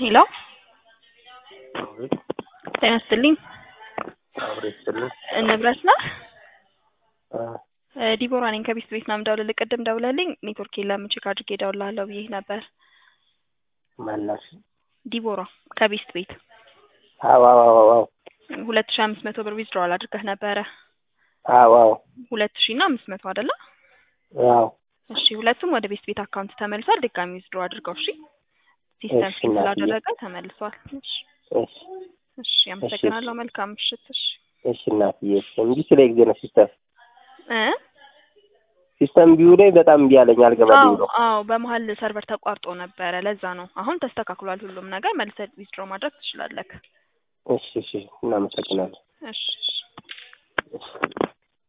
ሄሎ ጤና ይስጥልኝ አብሮ ይስጥልኝ። ንብረት ነህ? አ እ ዲቦራ ነኝ ከቤስት ቤት ነው የምደውልልህ። ቅድም ደውለልኝ ኔትወርክ የለም ቼክ አድርጌ እደውልልሃለሁ ብዬሽ ነበር። ማናሽ? ዲቦራ ከቤስት ቤት አዎ አዎ አዎ አዎ ሁለት ሺህ አምስት መቶ ብር ዊዝድሮዋል አድርገህ ነበረ። አዎ አዎ ሁለት ሺህ እና አምስት መቶ አይደለ? አዎ እሺ ሁለቱም ወደ ቤስት ቤት አካውንት ተመልሷል። ድጋሚ ዊዝድሮ አድርገው እሺ። ሲስተም እሺ ፊል እናትዬ። ስላደረገ ተመልሷል። እሺ እሺ እሺ አመሰግናለሁ። መልካም ምሽት። እሺ እሺ እናትዬ እንጂ ስለ ጊዜ ነው ሲስተም እ ሲስተም ቢዩ ላይ በጣም እምቢ አለኝ አልገባልኝ አዎ ነው። አዎ በመሀል ሰርቨር ተቋርጦ ነበረ። ለዛ ነው። አሁን ተስተካክሏል ሁሉም ነገር። መልሰህ ዊዝድሮ ማድረግ ትችላለህ። እሺ እሺ እናመሰግናለን። እሺ እሺ እሺ